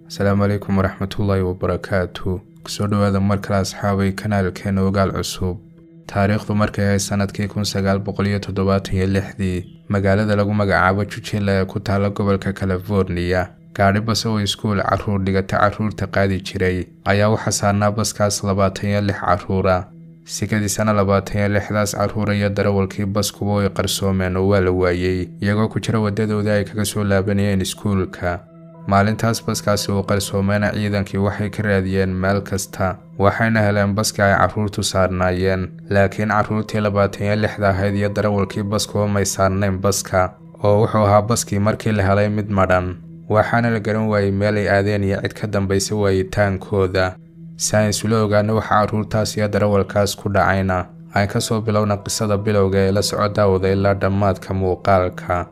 asalaamu calaykum waraxmatullaahi wabarakaatu kusoo dhowaada mar kale asxaabay kanaalkeena ogaal cusub taariikhdu markay ahayd sanadkii kun sagaal boqol iyo toddobaatan iyo lixdii magaalada lagu magacaabo jujila ee ku taala gobolka californiya gaadhi bas oo iskuul carruur dhigata carruurta qaadi jiray ayaa waxaa saarnaa baskaas labaatan iyo lix carruura sikadiisana labaatan iyo lixdaas carruura iyo darawalkii baskuba way qarsoomeen oo waa la waayey iyagoo ku jira waddadoodii ay kaga soo laabanayeen iskuulka maalintaas baskaasi uu qarsoomeena ciidankii waxay ka raadiyeen meel kasta waxayna heleen baskii ay carruurtu saarnaayeen laakiin carruurtii labaatan iyo lixda ahayd iyo darawalkii baskuba may saarnayn baska oo wuxuu ahaa baskii markii la helay mid madhan waxaana la garan waayey meel ay aadeen iyo cid ka dambaysa waayitaankooda si aan isula ogaano waxa carruurtaas iyo darawalkaas ku dhacayna aan ka soo bilowna qisada bilowga ee la soco daawada ilaa dhammaadka muuqaalka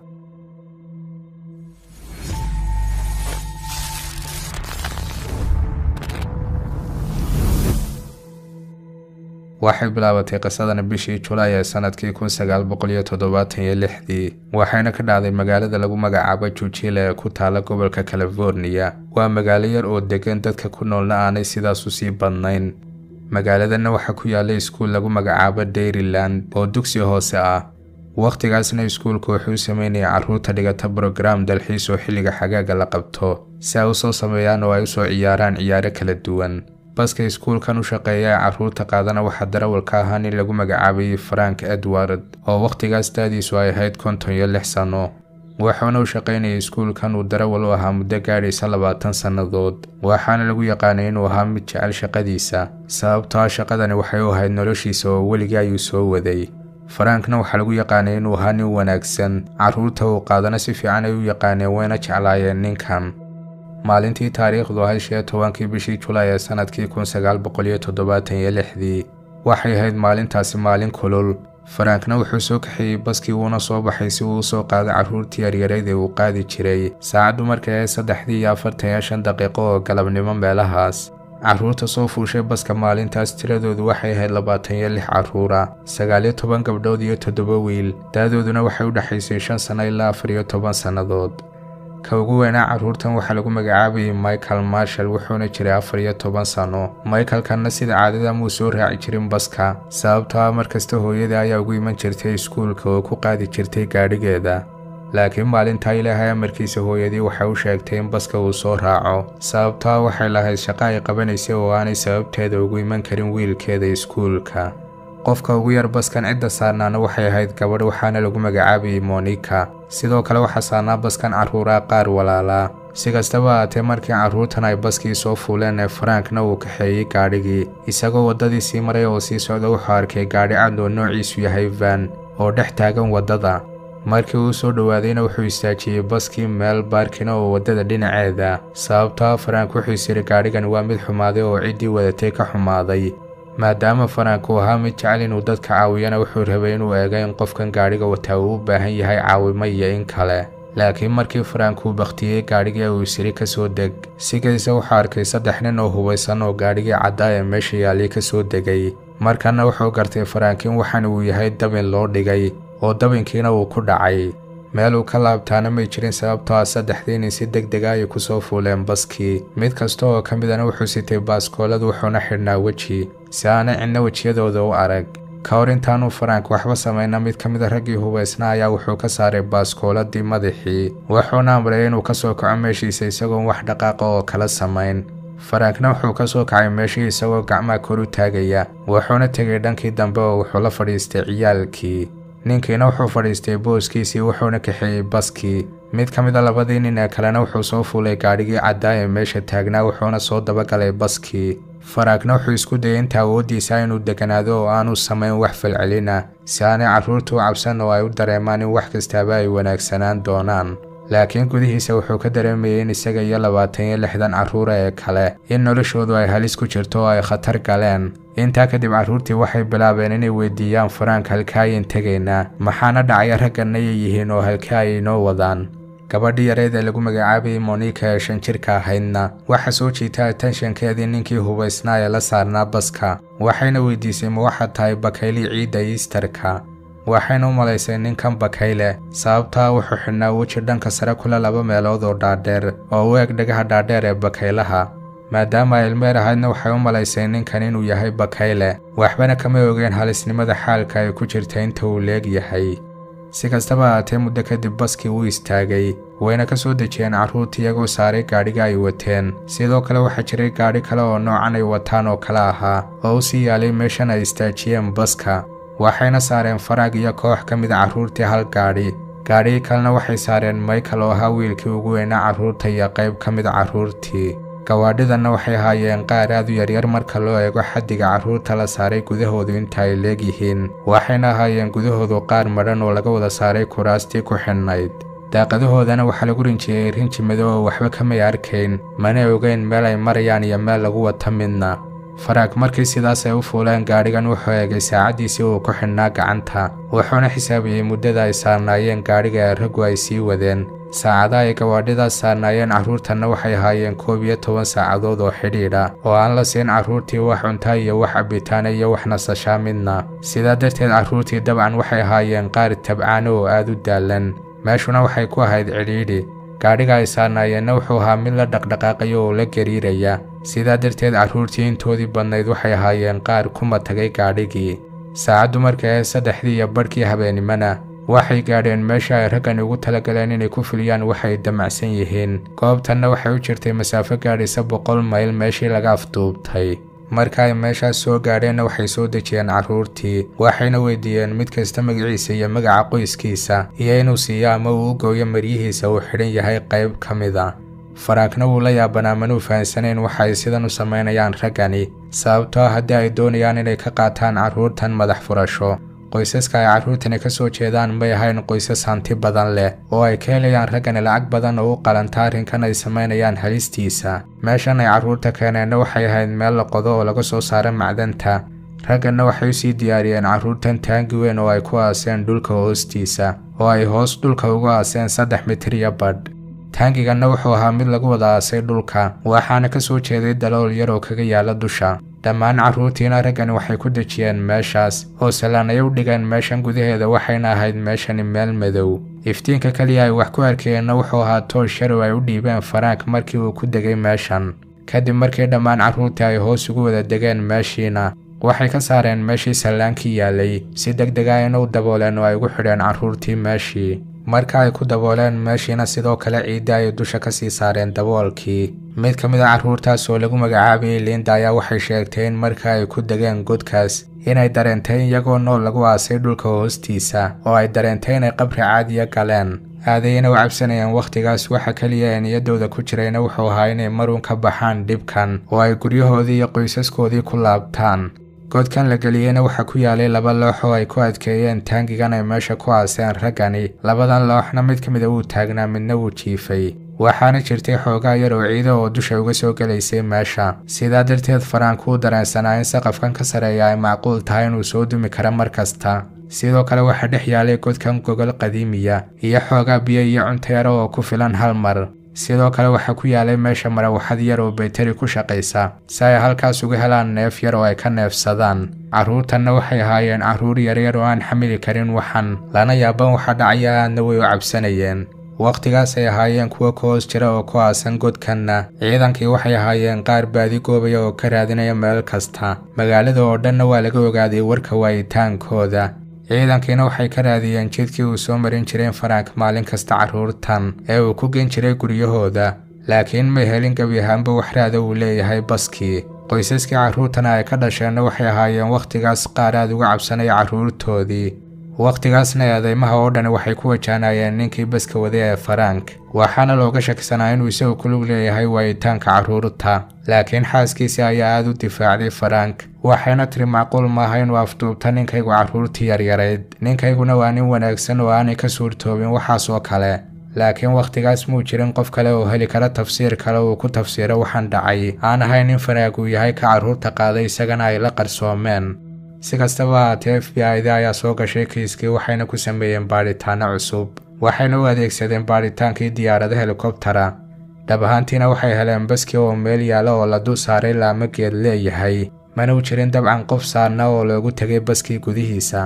waxay bilaabatay qisadana bishii julaay ee sanadkii kun sagaal boqol iyo toddobaatan iyo lixdii waxayna ka dhacday magaalada lagu magacaabo jujila ee ku taala gobolka californiya waa magaalo yar oo degan dadka ku noolna aanay sidaas u sii badnayn magaaladanna waxaa ku yaalla iskuul lagu magacaabo dairyland oo dugsi hoose ah wakhtigaasna iskuulku wuxuu sameynayay carruurta dhigata brograam dalxiis oo xilliga xagaaga la qabto si ay usoo sameeyaan oo ay usoo ciyaaraan ciyaaro kala duwan baska iskuulkan u shaqeeya ee carruurta qaadana waxaa darawalka ahaa nin lagu magacaabayay frank edward oo wakhtigaas daadiisu ay ahayd konton iyo lix sanno wuxuuna u shaqaynayay iskuulkan uu darawal u ahaa muddo gaadhaysa labaatan sannadood waxaana lagu yaqaanay inuu ahaa mid jecel shaqadiisa sababtoo ah shaqadani waxay u ahayd noloshiisa oo weligii ayuu soo waday farankna waxaa lagu yaqaanay inuu ahaa nin wanaagsan carruurta uu qaadana si fiican ay u yaqaaneen wayna jeclaayeen ninkan maalintii taariikhdu ahayd shan iyo tobankii bishii julaay ee sanadkii kun sagaal boqol iyo toddobaatan iyo lixdii waxay ahayd maalintaasi maalin kulul farankna wuxuu soo kaxeeyey baskii wuuna soo baxay si uu usoo qaado carruurtii yaryarayd ee uu qaadi jiray saacaddu markay ahayd saddexdii iyo afartan iyo shan daqiiqo oo galabnimo meelahaas carruurta soo fuushay baska maalintaas tiradoodu waxay ahayd labaatan iyo lix carruura sagaal iyo toban gabdhood iyo toddoba wiil daadooduna waxay u dhexaysay shan sanno ilaa afar iyo toban sannadood ka ugu weynaa carruurtan waxaa lagu magacaabayay michael marshall wuxuuna jiray afar iyo toban sanno michaelkanna sida caadada muu soo raaci jirin baska sababtoo ah markasta hooyada ayaa ugu iman jirtay iskuulka oo ku qaadi jirtay gaadhigeeda laakiin maalintaa ilaahay amarkiisa hooyadii waxay u sheegtay in baska uu soo raaco sababtoo ah waxay lahayd shaqo ay qabanaysay oo aanay sababteeda ugu iman karin wiilkeeda iskuulka qofka ugu yar baskan cidda saarnaana waxay ahayd gabadh waxaana lagu magacaabayay monika sidoo kale waxaa saarnaa baskan carruuraa qaar walaalaa si kastaba ahaatee markii carruurtan ay baskii soo fuuleen ee farankna uu kaxeeyey gaadhigii isagoo waddadii sii maray oo sii socda wuxuu arkay gaadhi cad oo noociisu yahay van oo dhex taagan waddada markii uu soo dhowaadayna wuxuu istaajiyey baskii meel baarkina oo waddada dhinaceeda sababtoo ah farank wuxuu isiri gaadhigan waa mid xumaaday oo ciddii wadatay ka xumaaday maadaama farank uu ahaa mid jecel inuu dadka caawiyana wuxuu rabay inuu eego in qofkan gaadhiga wataa uu u baahan yahay caawimo iyo in kale laakiin markii farank uu bakhtiyey gaadhigii uu isiri ka soo deg sigaysa wuxuu arkay saddex nin oo hubaysan oo gaadhigii caddaa ee meesha yaallay ka soo degay markana wuxuu gartay farankin waxan uu yahay dabin loo dhigay oo dabinkiina uu ku dhacay meel uu ka laabtaana may jirin sababtoo ah saddexdii nin si deg dega ayay ku soo fuuleen baskii mid kasta oo ka midana wuxuu sitay baaskoolad wuxuuna xidhnaa weji si aanay cidna wejiyadooda u arag ka hor intaanuu farank waxba samayna mid ka mida raggii hubaysna ayaa wuxuu ka saaray baaskooladii madaxii wuxuuna amray inuu ka soo kaco meeshiisa isagoon wax dhaqaaqa oo kala samayn farankna wuxuu ka soo kacay meeshii isagoo gacmaha kor u taagaya wuxuuna tegay dhankii dambe oo wuxuu la fadhiistay ciyaalkii ninkiina wuxuu fadhiistay booskiisii wuxuuna kaxeeyey baskii mid ka mida labadii nin ee kalena wuxuu soo fuulay gaadhigii caddaa ee meesha taagnaa wuxuuna soo dabagalay baskii farankna wuxuu isku dayay inta awooddiisa inuu deganaado oo aanu samayn wax falcelina si aanay carruurtu u cabsan oo ay u dareemaan in wax kastaaba ay wanaagsanaan doonaan laakiin gudihiisa wuxuu ka dareemayay in isaga iyo labaatan iyo lixdan carruura ee kale in noloshoodu ay halis ku jirto oo ay khatar galeen intaa kadib carruurtii waxay bilaabeen inay weydiiyaan farank halka ayin tegaynaa maxaana dhacaya ragganna yay yihiin oo halka ay inoo wadaan gabadhii yareed ee lagu magacaabayay monika ee shan jirka ahaydna waxaa soo jiita atenshankeedii ninkii hubaysnaa ee la saarnaa baska waxayna weydiisay ma waxaad tahay bakaylii ciidda iistarka waxayna u malaysay ninkan bakayle sababtaa wuxuu xidhnaa weji dhanka sare kule laba meelood oo dhaadheer oo u eg dhagaha dhaadheer ee bakaylaha maadaama ay ilmeer ahaydna waxay u malaysay ninkan inuu yahay bakayle waxbana kama ogeen halisnimada xaalka ay ku jirta inta uu leeg yahay si kastaba ahaatee muddo kadib baskii wuu istaagay wayna ka soo dejiyeen carruurta iyagoo saaray gaadhiga ay wateen sidoo kale waxaa jiray gaadhi kale oo noocan ay wataan oo kale ahaa oo u sii yaalay meeshan ay istaajiyeen baska waxayna saareen faraag iyo koox ka mid a carruurtii hal gaadhi gaadhigii kalena waxay saareen michael oo ahaa wiilkii ugu weynaa carruurta iyo qayb ka mid a carruurtii gawaadhidanna waxay ahaayeen qaar aad u yaryar marka loo eego xaddiga carruurta la saaray gudahoodu inta ay leegyihiin waxayna ahaayeen gudahoodu qaar madhan oo laga wada saaray kuraastii ku xidhnayd daaqadahoodana waxaa lagu rinjiyey rinji madow oo waxba kamay arkayn mana ogeyn meel ay marayaan iyo meel lagu wata midna faraag markii sidaas ay u fuuleen gaadhigan wuxuu eegay saacaddiisii uu ku xidhnaa gacanta wuxuuna xisaabiyey muddada ay saarnaayeen gaadhiga ee raggu ay sii wadeen saacadaha ay gawaadhidaas saarnaayeen carruurtanna waxay ahaayeen koob iyo toban saacadood oo xidhiidha oo aan la siin carruurtii wax cuntaa iyo wax cabitaana iyo wax nasashaa midna sidaa darteed carruurtii dabcan waxay ahaayeen qaar tabcaano oo aad u daalan meeshuna waxay ku ahayd cidhiidhi gaadhiga ay saarnaayeenna wuxuu ahaa mid la dhaqdhaqaaqaya oo la gariiraya sidaa darteed carruurtii intoodii badnayd waxay ahaayeen qaar kuma tagay gaadhigii saacaddu markay ahayd saddexdii iyo badhkii habeennimona waxay gaadheen meesha ay raggan ugu talagaleen inay ku fuliyaan waxay damacsan yihiin goobtanna waxay u jirtay masaafo gaadhaysa boqol mayl meeshii laga afduubtay marka ay meeshaas soo gaadheenna waxay soo dejiyeen carruurtii waxayna weydiiyeen mid kasta magaciisa iyo magaca qoyskiisa iyo inuu siiyo ama uu u gooyo maryihiisa uu xidhan yahay qayb ka mid a faraagna wuu la yaabanaa manuu fahansanayn waxa ay sidan u samaynayaan raggani sababtoo haddii ay doonayaan inay ka qaataan carruurtan madax furasho qoysaska ay carruurtani ka soo jeedaan may ahayn qoysas hanti badan leh oo ay ka helayaan raggani lacag badan oo u qalanta arrinkan ay samaynayaan halistiisa meeshan ay carruurta keeneenna waxay ahayd meel la qodo oo laga soo saaro macdanta ragganna waxay u sii diyaariyeen carruurtan taangi weyn oo ay ku aaseen dhulka hoostiisa oo ay hoos dhulka ugu aaseen saddex mitir iyo badh taangiganna wuxuu ahaa mid lagu wada aasay dhulka waxaana ka soo jeeday dalool yar oo kaga yaala dusha dhammaan carruurtiina raggani waxay ku dejiyeen meeshaas oo salaan ay u dhigeen meeshan gudaheeda waxayna ahayd meeshani meel madow iftiinka keliya ay wax ku arkayeenna wuxuu ahaa toosh yar oo ay u dhiibeen faraank markii uu ku degay meeshan kadib markii dhammaan carruurtii ay hoos ugu wada degeen meeshiina waxay ka saareen meeshii sallaankii yaalay si deg deg ah ina u dabooleen oo ay ugu xidheen carruurtii meeshii marka ay ku dabooleen meeshiina sidoo kale ciidda ay dusha ka sii saareen daboolkii mid ka mid a carruurtaas oo lagu magacaabayay liinda ayaa waxay sheegtay in marka ay ku degeen godkaas inay dareentay iyagoo nool lagu aasay dhulka hoostiisa oo ay dareentay inay qabri caadiya galeen aadayna u cabsanayeen wakhtigaas waxa keliya ee niyaddooda ku jirayna wuxuu ahaa inay maruun ka baxaan dhibkan oo ay guryahoodii iyo qoysaskoodii ku laabtaan godkan la geliyeyna waxaa ku yaalay laba loox oo ay ku adkeeyeen taangigan ay meesha ku aaseen raggani labadan looxna mid ka mid a wuu taagnaa midna wuu jiifay waxaana jirtay xoogaa yar oo ciida oo dusha uga soo gelaysay meesha sidaa darteed faraank wuu dareensanaa in saqafkan ka sareeya ay macquul tahay inuu soo dumi karo mar kasta sidoo kale waxaa dhex yaalay godkan gogol qadiimiya iyo xoogaa biyo iyo cunto yaro oo ku filan hal mar sidoo kale waxaa ku yaalay meesha marawaxad yar oo baytari ku shaqaysa si ay halkaas uga helaan neef yar oo ay ka neefsadaan carruurtanna waxay ahaayeen carruur yaryar oo aan xamili karin waxan lana yaaban waxa dhacaya aadna way u cabsanayeen wakhtigaas ay ahaayeen kuwo ka hoos jira oo ku aasan godkanna ciidankii waxay ahaayeen qaar baadi goobaya oo ka raadinaya meel kasta magaalada oo dhanna waa laga ogaaday warka waayitaankooda ciidankiina waxay ka raadiyeen jidkii uu soo marin jireen faraank maalin kasta carruurtan ee uu ku gen jiray guryahooda laakiin may helin gebi ahaanba wax raada uu leeyahay baskii qoysaskii carruurtana ay ka dhasheenna waxay ahaayeen wakhtigaas qaar aad uga cabsanaya carruurtoodii wakhtigaasna eedeymaha oo dhan waxay ku wajahnayeen ninkii baska waday ee faraank waxaana looga shakisanaa inuu isagu ku lug leeyahay waayitaanka carruurta laakiin xaaskiisii ayaa aad u difaacday faraank waxayna tiri macquul maaha inuu afduubta ninkaygu carruurtii yaryarayd ninkayguna waa nin wanaagsan oo aanay ka suurtoobin waxaas oo kale laakiin wakhtigaas muu jirin qof kale oo heli kara tafsiir kale uu ku tafsiiro waxaan dhacay aan ahayn in faraag uu yahay ka carruurta qaaday isagana ay la qarsoomeen si kastaba haatee f b i da ayaa soo gashay kiiskii waxayna ku sameeyeen baadhitaano cusub waxayna u adeegsadeen baadhitaankii diyaarado helikobtara dhab ahaantiina waxay heleen baskii oo meel yaala oo la dul saaray laamageed leeyahay mana u jirin dabcan qof saarna oo loogu tegay baskii gudihiisa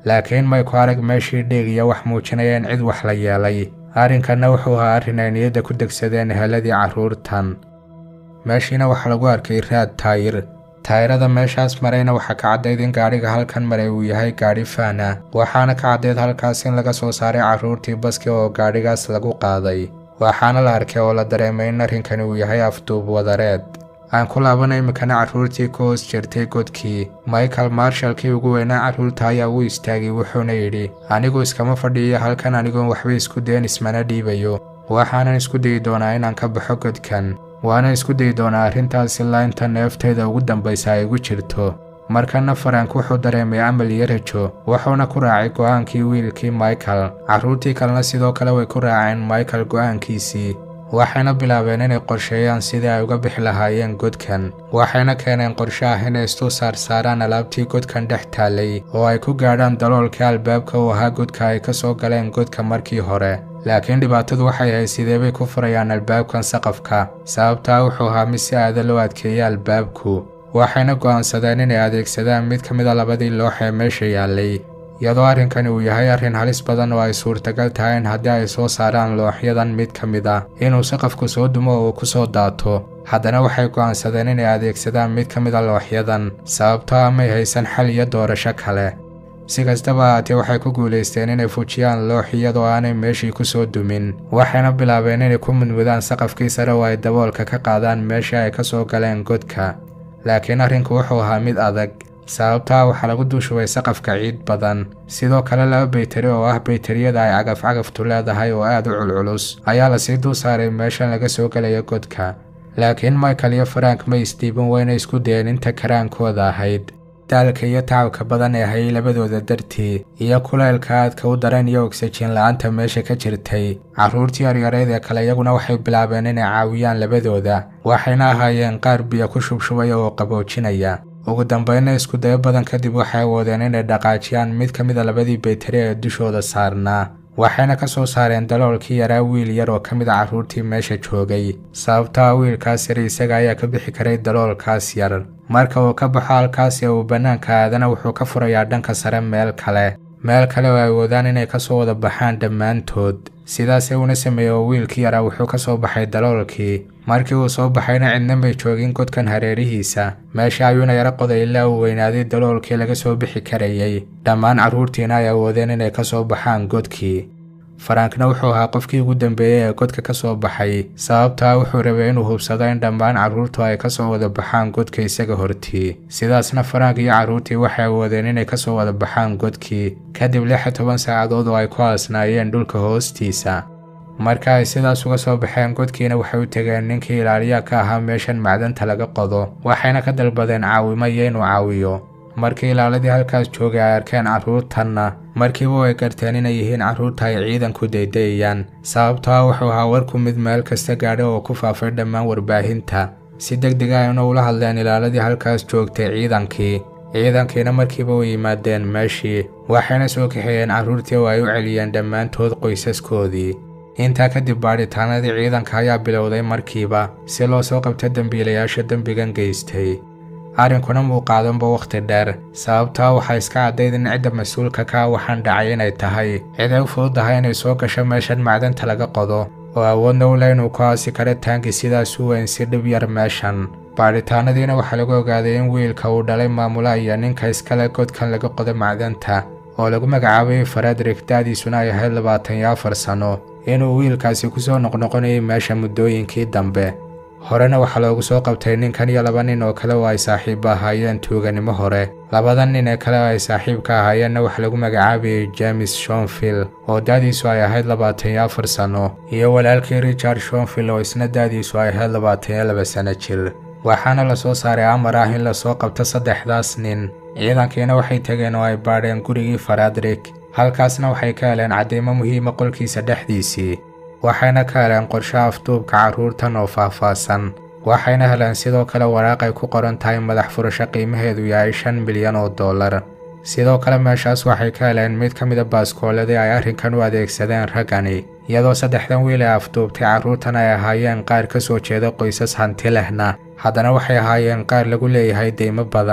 laakiin may ku arag meeshii dhiig iyo wax muujinaya in cid wax la yeelay arrinkanna wuxuu ahaa arrin ay niyadda ku degsadeen eheladii carruurtan meeshiina waxaa lagu arkay raad taayir taayirada meeshaas marayna waxaa ka caddayd in gaadhiga halkan maray uu yahay gaadhi faana waxaana ka caddayd halkaas in laga soo saaray carruurtii baski oo gaadhigaas lagu qaaday waxaana la arkay oo la dareemay in arrinkani uu yahay afduub wadareed aan ku laabana iminkana carruurtii ka hoos jirtay godkii michael marshallkii ugu weynaa carruurta ayaa u istaagay wuxuuna yidhi anigu iskama fadhiiyo halkan anigoon waxba isku dayn ismana dhiibayo waxaanan isku dayi doonaa inaan ka baxo godkan waana isku dayi doonaa arrintaas ilaa inta neeftayda ugu dambaysa ay igu jirto markana farank wuxuu dareemay amal iyo rajo wuxuuna ku raacay go'aankii wiilkii michael carruurtii kalena sidoo kale way ku raaceen michael go'aankiisii waxayna bilaabeen inay qorsheeyaan sidii ay uga bixi lahaayeen godkan waxayna keeneen qorshe ah inay istuu saarsaaraan alaabtii godkan dhex taallay oo ay ku gaadhaan daloolkii albaabka uu ahaa godka ay ka soo galeen godka markii hore laakiin dhibaatadu waxay ahayd sidee bay ku furayaan albaabkan saqafka sababtaa wuxuu ahaa mid si aada loo adkeeyay albaabku waxayna go'aansadeen inay adeegsadaan mid ka mid a labadii loox ee meesha yaallay iyadoo arrinkani uu yahay arrin halis badan oo ay suurtagal tahay in haddii ay soo saaraan looxyadan mid ka mid ah inuu saqafku soo dumo oo uu ku soo daato haddana waxay go'aansadeen inay adeegsadaan mid ka mid a looxyadan sababtoo ah may haysan xal iyo doorasho kale si kastaba ahaatee waxay ku guulaysteen inay fujiyaan loox iyadoo aanay meeshii ku soo dumin waxayna bilaabeen inay ku mudmudaan saqafkii sare oo ay daboolka ka qaadaan meeshii ay ka soo galeen godka laakiin arrinku wuxuu ahaa mid adag sababtaa waxaa lagu duushubay saqafka ciid badan sidoo kale laba baytari oo ah baytariyada ay cagaf-cagaftu leedahay oo aad u culculus ayaa lasii dul saaray meeshan laga soo gelaya godka laakiin michael iyo farank ma isdiiban weyna isku dayeen inta karaankooda ahayd daalka iyo tacabka badan ee hayay labadooda dartii iyo kulaylka aadka u daran iyo ogsajiin la-aanta meesha ka jirtay carruurtii yaryareed ee kale iyaguna waxay bilaabeen inay caawiyaan labadooda waxayna ahaayeen qaar biyo ku shubshubaya oo qaboojinaya ugu dambeynna isku dayo badan kadib waxay awoodeen inay dhaqaajiyaan mid ka mid a labadii baytari ee dushooda saarnaa waxayna ka soo saareen daloolkii yaraa wiil yar oo ka mid a carruurtii meesha joogay sababtaa wiilkaas yar isaga ayaa ka bixi karay daloolkaas yar marka uu ka baxo halkaas ee uu bannaanka aadana wuxuu ka furayaa dhanka sare meel kale meel kale oo ay awoodaan inay ka soo wada baxaan dhammaantood sidaasee uuna sameeyey oo wiilkii yaraa wuxuu ka soo baxay daloolkii markii uu soo baxayna cidna may joogin godkan hareerihiisa meesha ayuuna yaro qoday ilaa uu weynaaday daloolkii laga soo bixi karayay dhammaan carruurtiina ay awoodeen inay ka soo baxaan godkii farankna wuxuu ahaa qofkii ugu dambeeyey ee godka ka soo baxay sababtaa wuxuu rabay inuu hubsado in dhammaan carruurtu ay ka soo wada baxaan godka isaga hortii sidaasna farank iyo carruurtii waxay awoodeen inay ka soo wada baxaan godkii kadib lix iyo toban saacadood oo ay ku aasnaayeen dhulka hoostiisa marka ay sidaas uga soo baxeen godkiina waxay u tegeen ninkii ilaaliya ka ahaa meeshan macdanta laga qodo waxayna ka dalbadeen caawimo iyo inuu caawiyo markii ilaaladii halkaas joogay ay arkeen carruurtanna markiiba way garteen inay yihiin carruurta ay ciidanku daydayayaan sababtoa wuxuu ahaa warku mid meel kasta gaadhay oo ku faafay dhammaan warbaahinta si deg deg ayna ula hadleen ilaaladii halkaas joogtay ciidankii ciidankiina markiiba way yimaadeen meeshii waxayna soo kaxeeyeen carruurtii oo ay u celiyeen dhammaantood qoysaskoodii intaa kadib baadhitaanadii ciidanka ayaa bilowday markiiba si loo soo qabto dembiilayaasha dembigan geystay arrinkuna muu qaadanba wakhti dheer sababtaa waxaa iska caddayd in cidda mas-uulka ka waxaan dhacay inay tahay cid ay u fududahay inay soo gasho meeshan macdanta laga qodo oo awoodna u leh inuu ku aasi karo taanki sidaas u weyn si dhib yar meeshan baadhitaanadiina waxaa lagu ogaaday in wiilka uu dhalay maamula iyo ninka iskale godkan laga qodo macdanta oo lagu magacaabayay faredrik da'diisuna ay ahayd labaatan iyo afar sano inuu wiilkaasi ku soo noqnoqonayay meesha muddooyinkii dambe horena waxaa loogu soo qabtay ninkan iyo laba nin oo kale oo ay saaxiibba ahaayeen tuuganimo hore labada nin ee kale oo ay saaxiibka ahaayeenna waxaa lagu magacaabayay james shonville oo da'diisu ay ahayd labaatan iyo afar sano iyo walaalkii richard shonville oo isna da'diisu ay ahayd labaatan iyo laba sano jir waxaana la soo saaray amar ah in lasoo qabto saddexdaas nin ciidankiina waxay tegeen oo ay baadheen gurigii faradrik halkaasna waxay ka heleen cadeymo muhiima qolkiisa dhexdiisii waxayna ka heleen qorshe afduubka carruurtan oo faahfaahsan waxayna heleen sidoo kale waraaq ay ku qoran tahay madax furasho qiimaheedu yahay shan milyan oo dollar sidoo kale meeshaas waxay ka heleen mid ka mida baaskooladii ay arrinkan u adeegsadeen raggani iyadoo saddexdan wiil ee afduubtay carruurtan ay ahaayeen qaar ka soo jeeda qoysas hanti lehna haddana waxay ahaayeen qaar lagu leeyahay deymo badan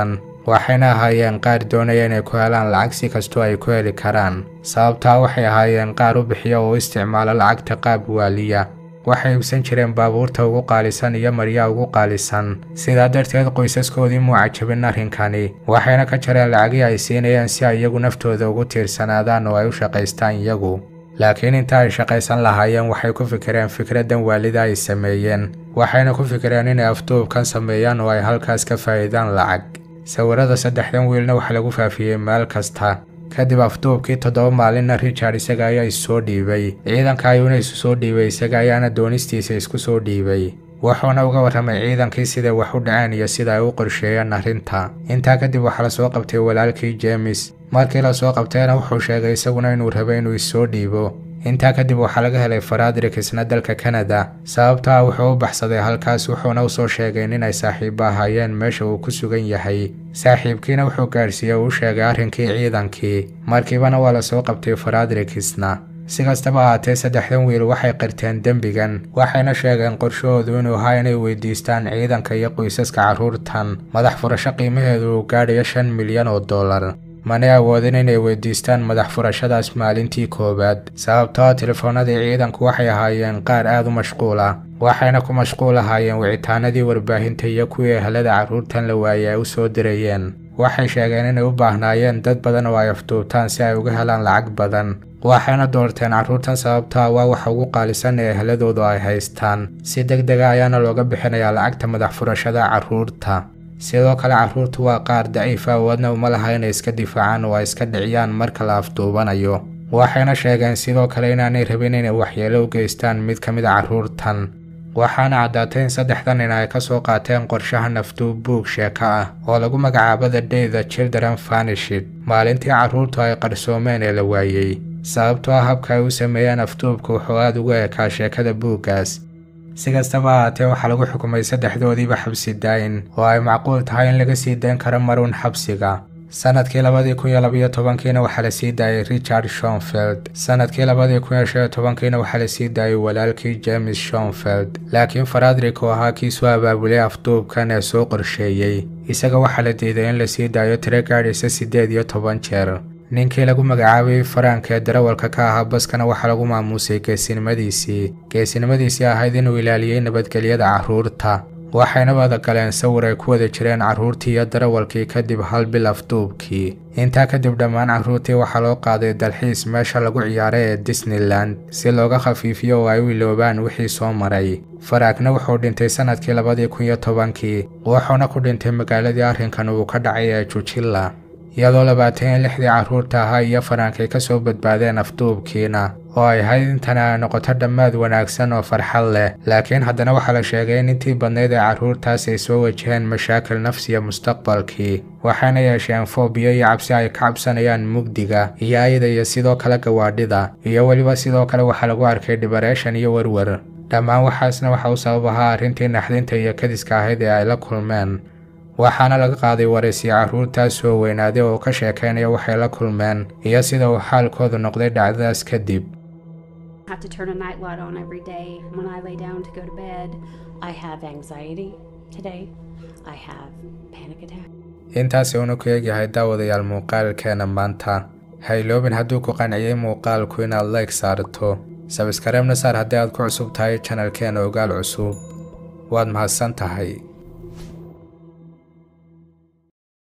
waxayna ahaayeen qaar doonaya inay ku helaan lacag si kastoo ay ku heli karaan sababtaa waxay ahaayeen qaar u bixiya oo u isticmaala lacagta qaab waaliya waxay iibsan jireen baabuurta ugu qaalisan iyo maryaa ugu qaalisan sidaa darteed qoysaskoodii muu cajabin arrinkani waxayna ka jareen lacagii ay siinayeen si ay iyagu naftooda ugu tiirsanaadaan oo ay u shaqaystaan iyagu laakiin inta ay shaqaysan lahaayeen waxay ku fikireen fikraddan waalida ay sameeyeen waxayna ku fikireen inay afduubkan sameeyaan oo ay halkaas ka faa'iidaan lacag sawirada saddexdan wiilna waxaa lagu faafiyey meel kasta kadib afduubkii toddoba maalinna richard isaga ayaa issoo dhiibay ciidanka ayuuna isu soo dhiibay isaga ayaana doonistiisa isku soo dhiibay wuxuuna uga warramay ciidankii siday wax u dhaceen iyo sida ay u qorsheeyeen arrinta intaa kadib waxaa lasoo qabtay walaalkii jeemis markii lasoo qabtayna wuxuu sheegay isaguna inuu rabay inuu issoo dhiibo intaa kadib waxaa laga helay faradrik isna dalka kanada sababtaa wuxuu u baxsaday halkaas wuxuuna usoo sheegay inay saaxiibo ahaayeen meesha uu ku sugan yahay saaxiibkiina wuxuu gaadhsiiyey uu sheegay arrinkii ciidankii markiibana waa lasoo qabtay faradrikisna si kastaba ahaatee saddexdan wiil waxay qirteen dembigan waxayna sheegeen qorshahoodu inuu ahaa inay weydiistaan ciidanka iyo qoysaska carruurtan madax furasho qiimaheedu uu gaadhayo shan milyan oo dollar manay awoodin inay weydiistaan madax furashadaas maalintii koowaad sababtoo telefoonadii ciidanku waxay ahaayeen qaar aad u mashquula waxayna ku mashquul ahaayeen wicitaanadii warbaahinta iyo kuwii ehelada carruurtan la waayey ay u soo dirayeen waxay sheegeen inay u baahnaayeen dad badan oo ay afduubtaan si ay uga helaan lacag badan waxayna doorteen carruurtan sababtaa waa waxa ugu qaalisan ee eheladoodu ay haystaan si deg dega ayaana looga bixinayaa lacagta madax furashada carruurta sidoo kale carruurtu waa qaar daciif awoodna uma laha inay iska difaacaan oo ay iska dhiciyaan marka la afduubanayo waxayna sheegeen sidoo kale inaanay rabin inay waxyeelo u geystaan mid ka mid a carruurtan waxaana caddaatay in saddexdan nin ay ka soo qaateen qorshaha nafduub buug sheeko ah oo lagu magacaabo the day the children vanishid maalintii carruurtu ay qarsoomeen ee la waayey sababtoo ah habka ay u sameeyeen afduubka wuxuu aad ugu ekaa sheekada buuggaas si kastaba ahaatee waxaa lagu xukumay saddexdoodiiba xabsi daayin oo ay macquul tahay in laga sii dayn karo marun xabsiga sanadkii labadii kun iyo labayo tobankiina waxaa la sii daayay richard shonfeld sanadkii labadii kun iyo shan iyo tobankiina waxaa la sii daayay walaalkii james shonfeld laakiin faradrik oo ahaa kii soo abaabulay afduubkan ee soo qorsheeyey isaga waxaa la diiday in la sii daayo tiro gaadhaysa siddeed iyo toban jeer ninkii lagu magacaabay faranka ee darawalka ka ahaa baskana waxaa lagu maamuusay geesinimadiisii geesinimadiisii ahayd inuu ilaaliyey nabadgelyada carruurta waxayna wada galeen sawir ay ku wada jireen carruurtii iyo darawalkii kadib hal bil afduubkii intaa kadib dhammaan carruurtii waxaa loo qaaday dalxiis meesha lagu ciyaaray ee disneyland si looga khafiifiyo oo ay u iloobaan wixii soo maray faraagna wuxuu dhintay sanadkii labadii kun iyo tobankii wuxuuna ku dhintay magaaladii arrinkan uu ka dhacay ee jujilla iyadoo labaatan iyo lixdii carruurta ahaa iyo farankay ka soo badbaadeen afduubkiina oo ay ahayd intani ay noqoto dhammaad wanaagsan oo farxad leh laakiin haddana waxaa la sheegay in intii badnayd ee carruurtaas ay soo wajaheen mashaakil nafsiya mustaqbalkii waxayna yeesheen foobiyo iyo cabsi ay ka cabsanayaan mugdiga iyo ayda iyo sidoo kale gawaadhida iyo weliba sidoo kale waxaa lagu arkay dhibareeshan iyo werwer dhammaan waxaasna waxa u sabab ahaa arrintii naxdinta iyo kadiska ahayd ee ay la kulmeen waxaana laga qaaday waraysiyo carruurtaas soo weynaaday oo ka sheekaynaya waxay la kulmeen iyo sida uu xaalkoodu noqday dhacdadaas kadib have to turn a night light on every day when I lay down to go to bed. I have anxiety today. I have panic attack. intaasi uuna ku eegyahay daawadayaal muuqaalkeena maanta ha iloobin hadduu ku qanciyey muuqaalku inaad like saarto sabskareebna saar haddii aad ku cusub tahay janalkeena ogaal cusub waad mahadsan tahay